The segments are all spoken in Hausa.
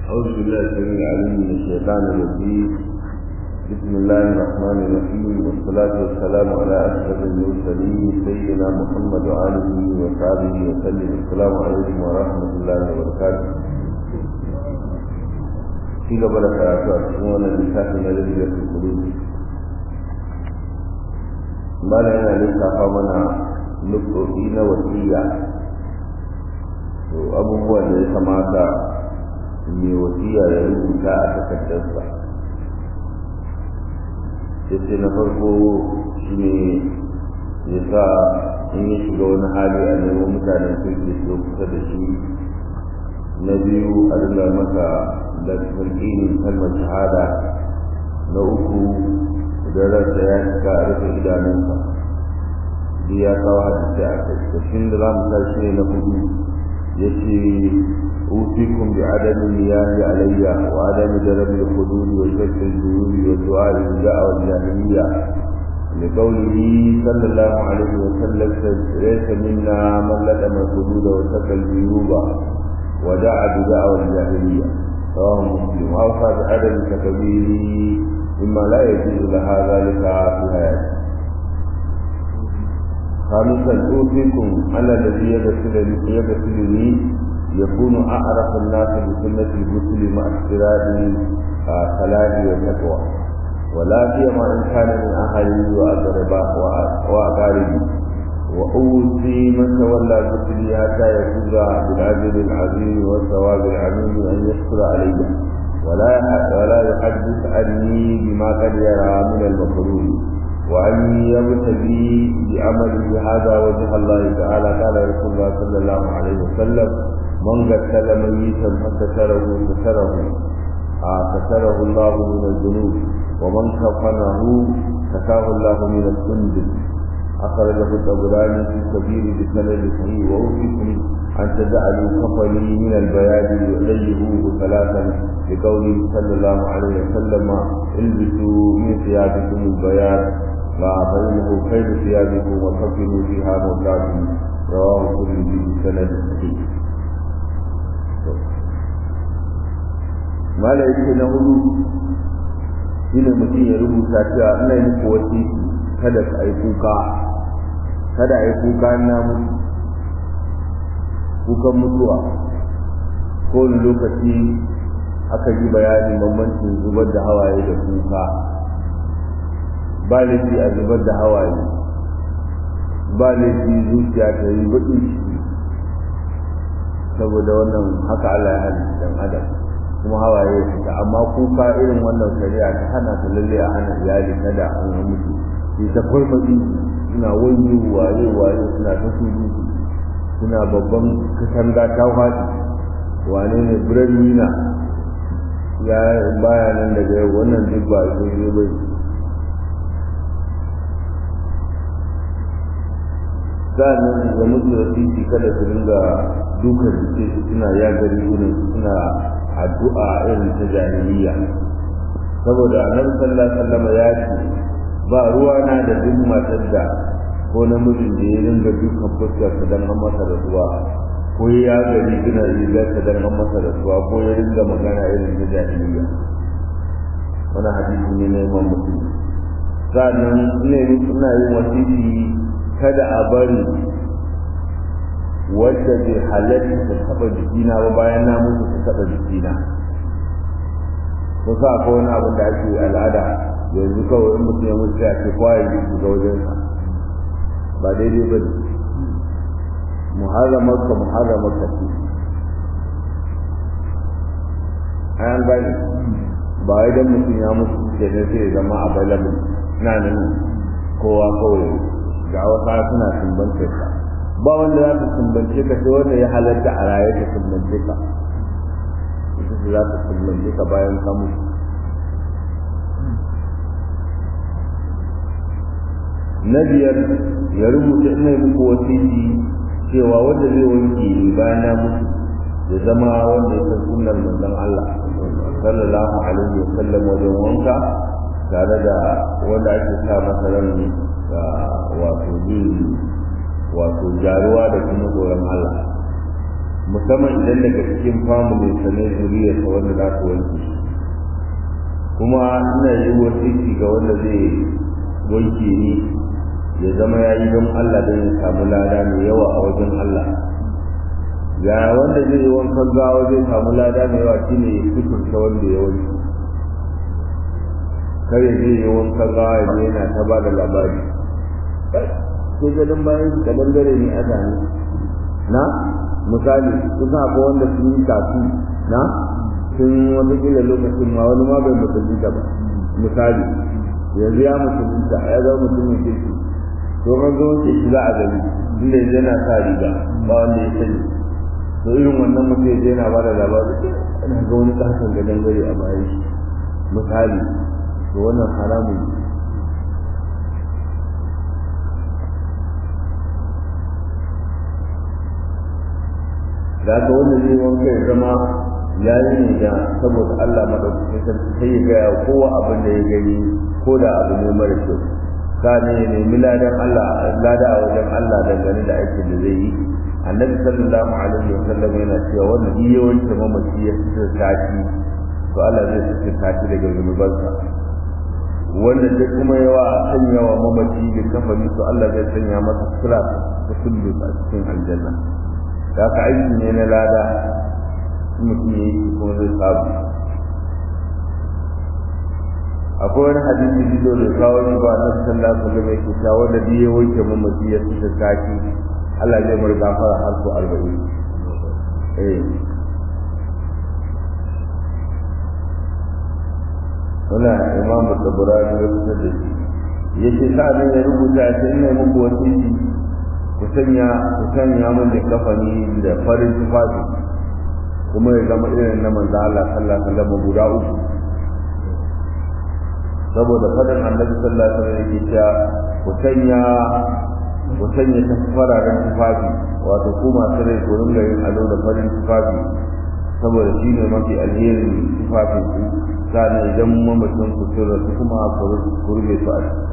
أعوذ بالله السميع العليم من الشيطان الرجيم بسم الله الرحمن الرحيم والصلاة والسلام على أشرف المرسلين سيدنا محمد وآله وصحبه وسلم السلام عليكم ورحمة الله وبركاته في قبل karatu a cikin wannan littafi na lafiyar kulu mala yana lissafa mana nufofi na wasiya to abubuwan da ya kamata mai wasiya ya rubuta a takardarsa sai na farko shi ne ya sa in ya shiga wani hali a nemo mutanen kirki su kusa da shi na biyu a dinga masa da tarkinin kalmar shahada na uku idan ransa ya shiga a rufe idanunsa duk ya kawo hadisi a kai da da za mu tashi ne na hudu ya ce أوصيكم بعدم المياه علي وعدم درب الحدود وشد الجيوب والدعاء بالدعوة الجاهلية لقوله صلى الله عليه وسلم ليس منا من لدم الحدود وسد الجيوب ودعا بدعوة الجاهلية رواه مسلم وأوصى بعدم تكبيره مما لا يجوز لها ذلك في حياته خامسا أوصيكم على الذي يغسلني يغسلني يكون أعرف الناس بسنة الغسل مع اشتراط صلاة والتقوى ولا سيما إن كان من أهلي وأقاربي وأوصي من تولى غسلي حتى يفوز بالأجر العظيم والثواب العظيم أن يشكر علي ولا ولا يحدث عني بما قد يرى من المكروه وأن يبتغي بعمله هذا وجه الله تعالى قال رسول الله صلى الله عليه وسلم من قتل ميتا فستره ستره ستره الله من الذنوب ومن كفنه كفاه الله من السندس أخرجه الطبراني في الكبير بسند صحيح وأوصيكم أن تجعلوا كفني من البياد يؤلهوه ثلاثا لقوله صلى الله عليه وسلم البسوا من ثيابكم البياد فإنه خير ثيابكم وكفنوا فيها موتاكم رواه الترمذي بسند صحيح mala yake na hudu shine mutum ya rubuta cewa ina yi muku wasiki kada ka yi kuka kada a yi kuka na mutu kukan mutuwa kowane lokaci aka yi bayanin bambancin zubar da hawaye da kuka ba laifi a zubar da hawaye ba laifi zuciya ta yi baƙin ciki saboda wannan haka Allah ya halitta dan adam kuma hawaye ya fita amma kuka irin wannan shari'a ta hana ta lalle a hana iyali kada an yi mutu shi ta farfaɗi suna wani waye waye suna ta surutu suna babban katanga ta faɗi wane ne breadwina ya baya nan daga yau wannan duk ba ita ne bai sa'annan da mutu da titi kada su dinga dukan jiki suna ya gari wurin suna addu'a irin ta jahiliya saboda annabi sallallahu alaihi wasallam ya ce ba ruwa na da duk matar da ko namijin da ya dinga dukan fuskar sa dan an masa rasuwa ko ya gari gina rigar sa dan an masa rasuwa ko ya dinga magana irin ta jahiliya wani hadisi ne na imam muslim sannan ne suna yin wasiki kada a bari wadda bai halatta ta taba jikina ba bayan na mutu ta taba jikina ko sa ko wani abin da ake al'ada yanzu kawai in mutum ya mutu ya ce kwaye ne ga wajensa ba daidai ba ne muharramar ka muharramar ka ce an gani ba wai dan mutum ya mutu ke ne sai ya zama available na nan kowa kawai ga wasa suna sumbanta ka ba wanda za su sumbance ka sai wanda ya halatta a raye ka sumbance ka ita ce za su sumbance ka bayan ka mutu na biyar ya rubuta ina muku wasiki cewa wanda zai wanke bayan na mutu ya zama wanda ya san sunnar manzon Allah sallallahu alaihi wa sallam wajen wanka tare da wanda ake sa masa ran wato jin wato jaruwa da kuma tsoron Allah musamman idan daga cikin family sa ne zuriyar sa wanda za su wanke kuma ina yi wasiki ga wanda zai wanke ni ya zama ya yi don Allah don ya samu lada mai yawa a wajen Allah ga wanda zai yi wankan gawa zai samu lada mai yawa shine ya fiturta wanda ya wanke kar ya je yi wankan gawa ya je yana ta ba da labari sai gadon bayan shi kadan gare ne a zane na misali kusa akwai wanda sun yi kafi na sun wata kila lokacin ma wani ma bai musulunta ba misali yanzu ya musulunta ya zama mutumin kirki to kan zo ke shi za a gani inda yanzu yana sa riga ba wanda ya sani to irin wannan mutum yanzu yana ba da labari ana ga wani kasan gadon gare a bayan shi misali to wannan haramun ne da aka wanda zai wanka ya zama ya yi ne da saboda Allah madaukakin sarki sai ya gaya kowa abin da ya gani ko da abu ne mara kyau ka ne ya nemi ladan Allah lada a wajen Allah dangane da aikin da zai yi annabi sallallahu alaihi wa sallam yana cewa wanda duk yawancin mamaci ya fitar sati to Allah zai fitar sati daga zunubansa wanda duk kuma yawa sanya wa mamaci da kafani to Allah zai sanya masa sura ta kullu a cikin aljanna da ka aiki ne na lada mutum ya yi kuma zai samu akwai wani hadisi da da kawo shi ba na sallallahu alaihi wasallam yake cewa wanda da ya wanke mamaci ya fita kaki Allah zai mar gafara har su arba'in eh wannan imam tabarani ya fitar da shi yace sa'an ya rubuta sai ina muku wasiki ku sanya ku sanya min da kafani da farin tufafi kuma ya zama irin na manzo Allah sallallahu alaihi wasallam guda uku saboda fadin annabi sallallahu alaihi wasallam yake cewa ku sanya ku sanya ta fararen tufafi wato ku masu rai ku ringa yin ado da farin tufafi saboda shi ne mafi alherin tufafin ku sannan idan mamacin ku sun rasu kuma ku rufe su a ciki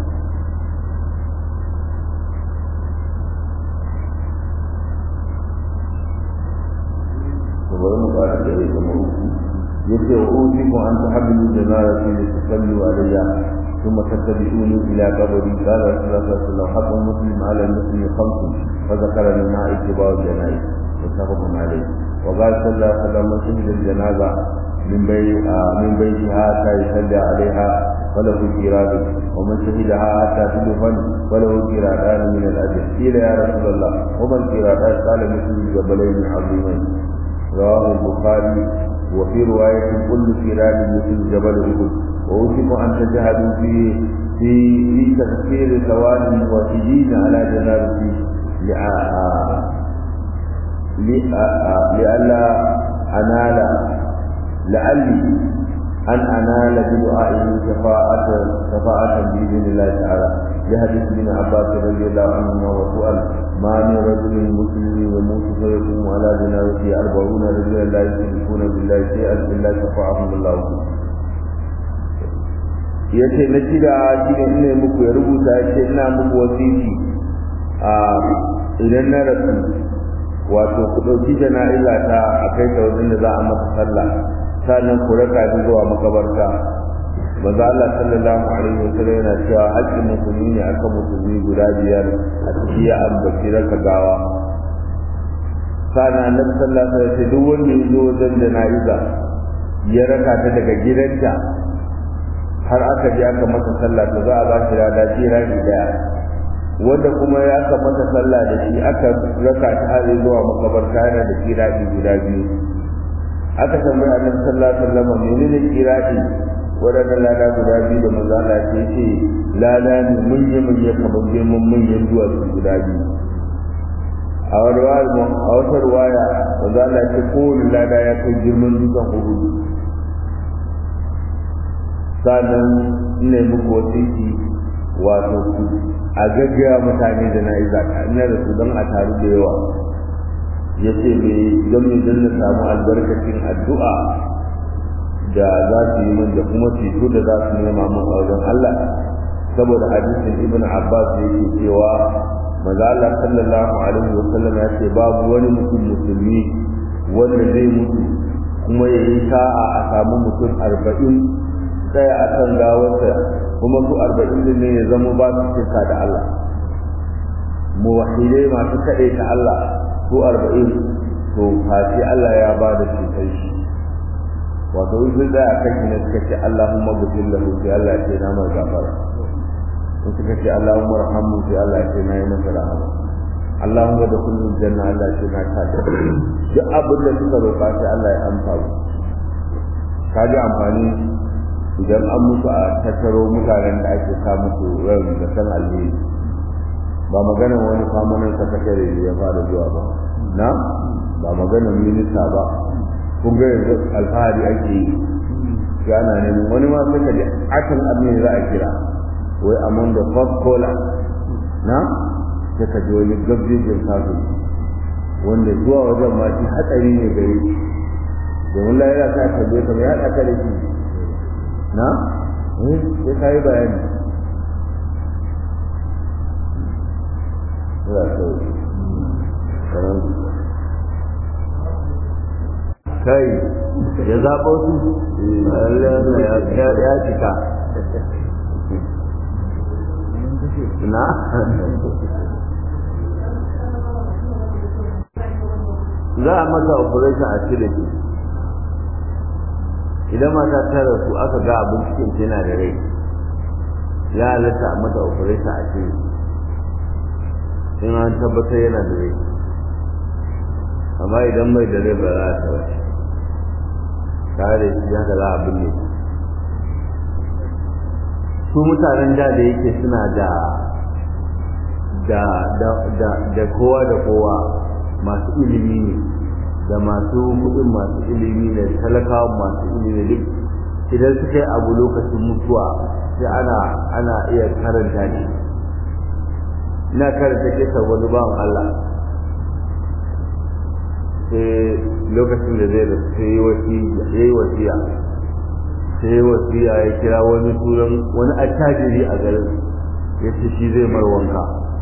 bari mu fara da ya zama uku yace wa usikum an tahabbu janazati li tusallu alayya ثم تتبعوني الى قبري قال رسول الله صلى الله عليه وسلم حق مسلم على المسلم خمس فذكر منها اتباع الجنائز متفق عليه وقال صلى الله عليه وسلم من شهد الجنازه من بيت من بيتها حتى يصلي عليها فله قيراط ومن شهدها حتى تدفن فله قيراطان من الاجر قيل يا رسول الله وما القيراطان قال مثل الجبلين العظيمين رواه البخاري وفي رواية كل كرام مثل جبل أحد وأوشك أن تجهدوا في في في تفسير ثوان وسجين على جنابتي لئلا أنال لعلي أن أنال بدعائه شفاعة شفاعة بإذن الله تعالى لحديث ابن عباس رضي الله عنهما وسؤال ما من رجل مسلم يموت فيقوم على جنازته أربعون رجلا لا يشركون بالله شيئا إلا شفعهم الله ya ce na shida shi ne ina muku ya rubuta ya ce ina muku wasiki a idan na rasu wato ku ɗauki jana'iza ta a kai ta wajen da za a masa sallah sannan ku raka shi zuwa makabarta manzo Allah sallallahu alaihi wa sallam yana cewa haƙƙin musulmi ne akan musulmi guda biyar a ciki ya ambaci raka gawa sana annabi sallallahu alaihi wa sallam duk wanda ya zo wajen jana'iza ya raka ta daga gidanta har aka je aka masa sallah to za a ba shi rada jirani daya wanda kuma ya aka masa sallah da shi aka raka ta har zuwa makabarta yana da kiradi guda biyu aka tambayi annabi sallallahu alaihi wasallam menene kiradi wadannan lada guda biyu da manzo Allah ya ce lada ne munye munye kamar girman munyen duwatsu guda biyu a wani a wata ruwaya manzo Allah ya ce kowane lada ya kai girman dutsen uhudu sannan ina muku wasiki wato ku a gaggaya mutane da na yi zaka ina da su don a taru da yawa ya ce me don me don na samu albarkacin addu'a da za su yi min da kuma ceto da za su nema min a wajen Allah saboda hadisin ibn Abbas da yake cewa maza Allah sallallahu alaihi wa sallam ya ce babu wani mutum musulmi wanda zai mutu kuma ya yi sa'a a samu mutum arba'in tsaya a kan gawarsa kuma su arba'in din ne ya zama ba su shirka da Allah muwahidai masu kaɗai ta Allah su arba'in to fasi Allah ya ba da cutar shi wato in sun tsaya kan shi ne suka ce Allahumma gufin lahu sai Allah ya ce na mai gafara in suka ce Allahumma rahamu sai Allah ya ce na yi masa rahama Allahumma da kullum janna Allah ya ce na ta da duk abin da suka roƙa sai Allah ya amsa mu ka ji amfani idan an mutu a tattaro mutanen da ake sa musu yau da san alheri ba maganar wani famanin sakatare ya fara zuwa ba na ba maganar minista ba kun ga yanzu alfahari ake yi ya ana neman wani ma suka da akan abin za a kira wai among the first caller na sai ka ji wani gabjejin kafin wanda zuwa wajen ma shi hatsari ne gare shi domin lahira ta tabbe ka ya haɗa da shi na eh sai ka yi bayani ya sauki kamar kai ya zaɓo su ya cika na za a masa operation a cire shi idan mata ta rasu aka ga abin cikin tana da rai ya halatta a mata operation a cire in an tabbatar yana da rai amma idan mai da rai ba za a taɓa shi tare da shi haka za a binne su mutanen da da yake suna da da da da da kowa da kowa masu ilimi ne da masu kuɗin masu ilimi ne talakawa masu ilimi duk idan suka yi abu lokacin mutuwa sai ana ana iya karanta ne ina karanta kisa wani bawan Allah sai lokacin da zai da sai yi wasiya sai yi wasiya ya kira wani turan wani attajiri a garin ya ce shi zai mar wanka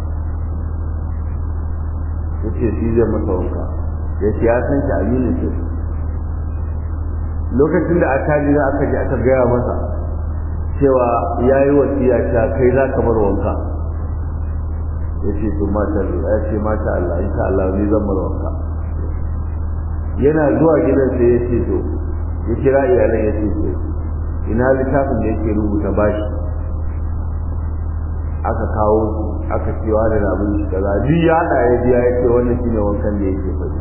ya ce shi zai masa wanka ya ce ya san shi aminu ce lokacin da attajiri aka ji aka gaya masa cewa ya yi wasiya ta kai za ka bar wanka ya ce to mata ya ce mata Allah insha Allah ni zan bar wanka yana zuwa gidan sai ya ce to ya kira iyalan ya ce to ina littafin da yake rubuta bashi aka kawo aka cewa da abin shi kaza duk ya hada ya biya ya ce wannan shine wankan da yake faɗi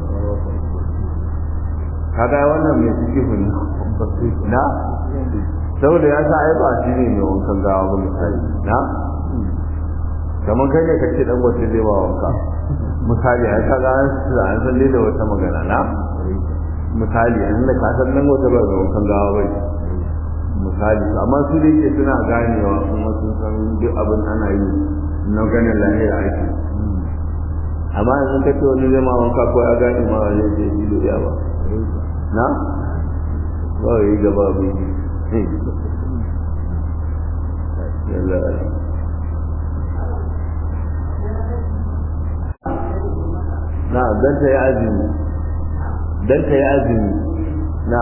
kaga wannan mai suke ne na saboda ya sa ai ba shi ne mai wankan gawa ba misali na kamar kai ne kace dan wata zai ba wanka misali ai kaga an an san da wata magana na misali an da ka san nan wata ba ga wankan gawa ba misali amma su da yake suna ganewa kuma sun san duk abin ana yi na ganin lahira ake amma yanzu ka ce wani zai ma wanka ko ya gane ma wani zai ji da ba na ba yi gaba bai na dan ta yi azumi dan ta yi azumi na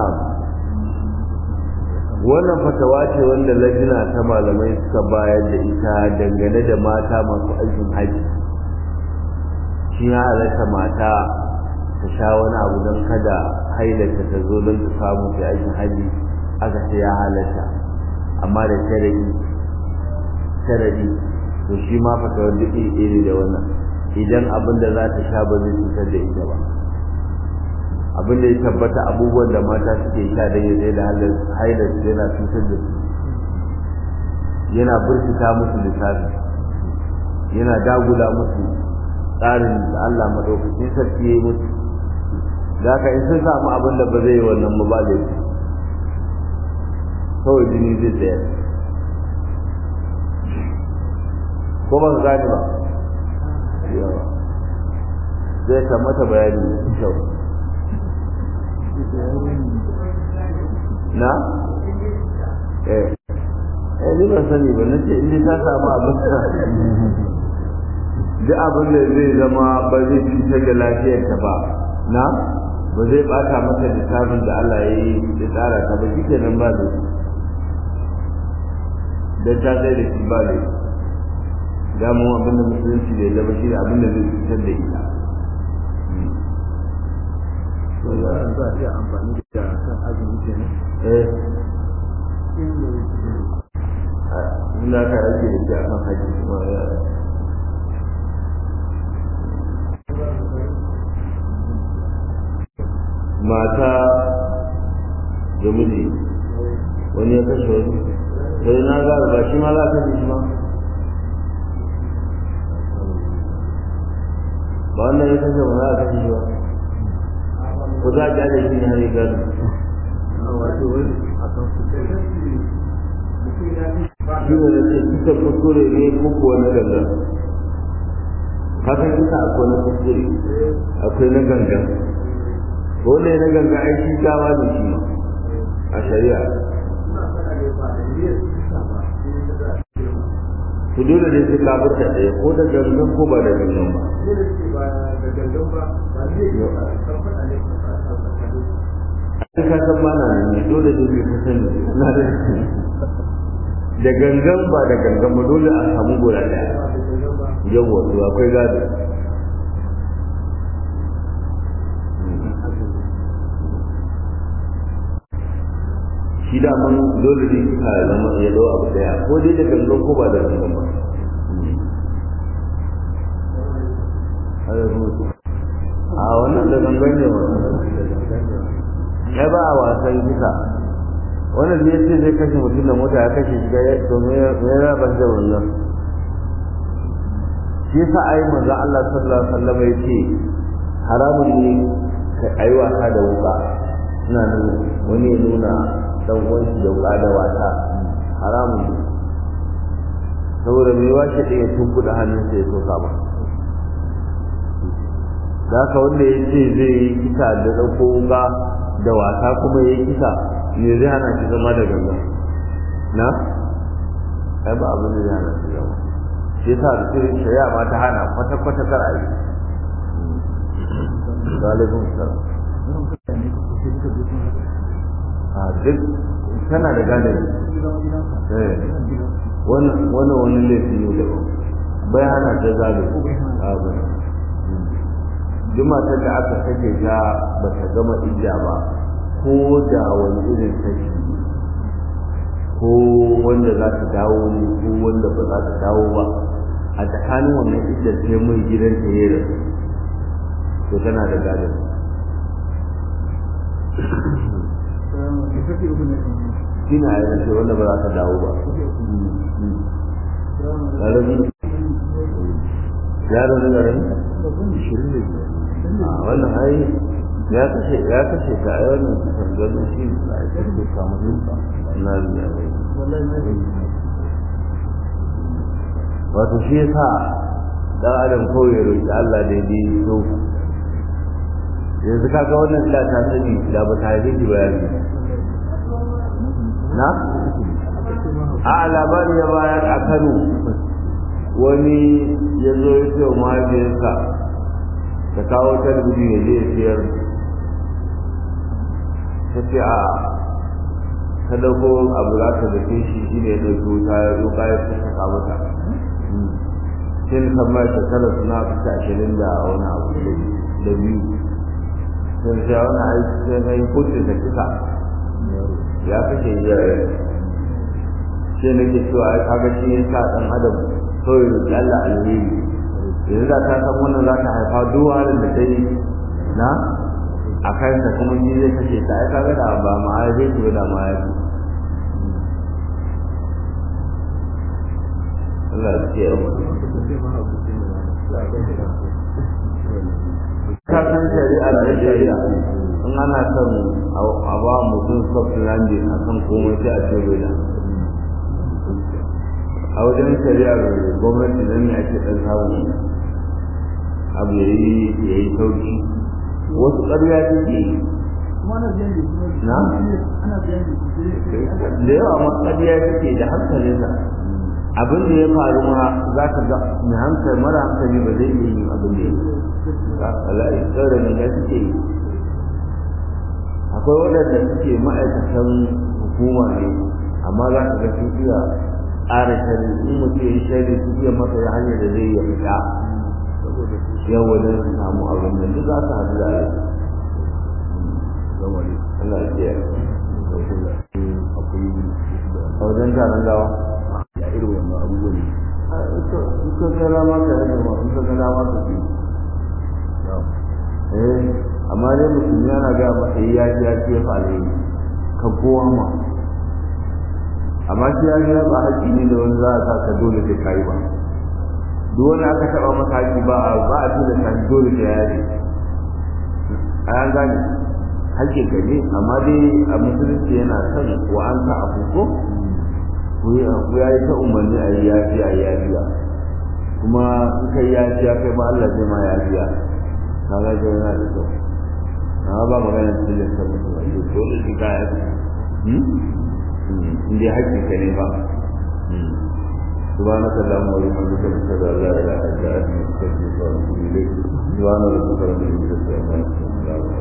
wannan fatawa ce wanda lajina ta malamai suka bayar da ita dangane da mata masu aikin haji shi ya halatta mata ta sha wani abu don kada hailata ta zo don ta samu ta aikin haji aka ce ya halatta amma da sharadi sharadi to shi ma fatawar duk iri da wannan idan abin da za ta sha ba zai cutar da ita ba abin da ya tabbata abubuwan da mata suke sha da ya da hailar yana cutar da su yana burkita musu lissafi yana dagula musu tsarin da Allah madaukakin sarki ya yi musu da haka in sun samu abin da ba zai yi wannan ba da su kawai jini zai tsaya ko ba ka gane ba yawa zai kamata bayani kyau na eh eh ni ban sani ba nace in ta samu abin da duk abin da zai zama ba zai cutar da lafiyarta ba na ba zai bata maka littafin da Allah ya yi ya tsara ta ba shi kenan ba da dan ta sai da shi ba da damu abin da musulunci da ya zama shi da abin da zai cutar da ita wannan za a iya amfani da kan azumi kenan eh ina ka rage da shi akan haji kuma ya mata da miji wani ya kashe wani sai na ga ba shi ma za ka ji shi ma ba wannan ya kashe ba za a kashe shi ba ko za a kyale shi ne har ya gado wato wani a kan su kai shi ne da ce kusa kuskure ne ko kuwa na gangan kasan kusa akwai na kuskure akwai na gangan dole na gangan ai shi gawa ne shi ma a shari'a ku dole ne sai ka fita ɗaya ko da gangan ko ba da gangan ba sai ka san mana ne dole ne sai ka sani na da da gangan ba da gangan ba dole a samu gora ɗaya yawa to akwai gado shi da man dole ne ka zama ya dau abu daya ko dai da gangan ko ba da gangan ba a wannan da gangan ne ya ba a wasan kisa wannan ne ce zai kashe mutum da mota ya kashe shi ya to me ya raba da wannan shi yasa ai manzo Allah sallallahu alaihi wasallam ya ce haramun ne ka ayi wasa da wuka ina nuna wani ya nuna dan uwan shi da wuka da wasa haramun ne saboda mai wace da ya tunkuɗa hannunsa ya soka ba da haka wanda ya ce zai yi kisa da ɗauko wuka da wasa kuma ya yi kisa me zai hana shi zama da gangan na ai ba abin da zai hana shi zama shi yasa da shirin shari'a ma ta hana kwata-kwata kar a yi galibin salam a duk tana da galibi wannan wani laifi ne daban bai hana ta zalibi abin duk matar da aka sake ta ba ta gama ija ba ko da wani irin saki ko wanda za ta dawo ne ko wanda ba za ta dawo ba a tsakanin wannan idda sai mai gidan ta yi rasu to tana da gadon shi na yi rashe wanda ba za ta dawo ba ƙarami yaro ne ƙarami shirin ne wannan ai ya kashe ya kashe ka ai wannan sanganin shi na ita ce ka mutum ka na biya wato shi yasa dan adam kawai ya roƙi Allah da ya so yanzu kaga wannan da ta sani da ba ta haife shi ba ya na a labari ya bayar a Kano wani ya zo ya ce wa mahaifiyarsa ta kawo talabijin ya je ya siyar ta ce a ta dauko abu za ta dake shi shi ne ya dauki wuta ya roƙa ya fi saka mata sai na san mai shekara suna fita ashirin da wani abu da biyu sai sai wani aiki sai na yi kuce da kisa ya kashe iyaye sai nake cewa ai kaga shi ya sa ɗan adam kawai roƙi Allah alheri yanzu da ta san wannan za ta haifa duk halin da ta yi na a kansa kuma shi zai kashe ta ai kaga da ba ma ya zai ci da ma ya ci Allah ya ce ka san shari'a da shari'a in ana son a ba mutum soft landing a kan komai sai a ce bai da a wajen shari'ar gwamnati nan ne ake ɗan samun abu ya yi ya yi sauki wasu ƙarya suke na da yawa ma ƙarya suke da hankalinsa abin da ya faru ma za ka ga mai hankali mara hankali ba zai iya yin abin da ya yi za ka la'i tsara ne da suke yi akwai waɗanda suke ma'aikatan hukuma ne amma za ka ga sun iya ƙara shari in mutum ya yi shari su iya masa ya hanyar da zai iya fita yau wajen su samu abin da duk za su haɗu da rai Allah ya kiyaye a wajen taron gawa ya irin wannan abubuwan in ka ga rama ka rage ma in ka ga rama ka fi eh amma dai musulmi yana ga masa yi ya ji ya ce fa alheri ka kowa ma amma shi ya ji ba haƙƙi ne da wani za a sa ka dole sai kai ba duk wani aka taɓa masa haƙƙi ba a ba a tuna sa dole sai ya yi a yan gane haƙƙin ka ne amma dai a musulunci yana son wa an sa abu ko ku ya yi ta umarni a yi yafiya a yi yafiya kuma in kai yafiya kai ba Allah zai ma yafiya ka ga ga yana da kyau amma ba magana cikin da ta mutu a yi dole shi ka yafi in dai haƙƙin ka ne ba سبحانك اللهم وبحمدك اشهد ان لا اله الا انت استغفرك واتوب اليك سبحان ربك رب العزه عما يصفون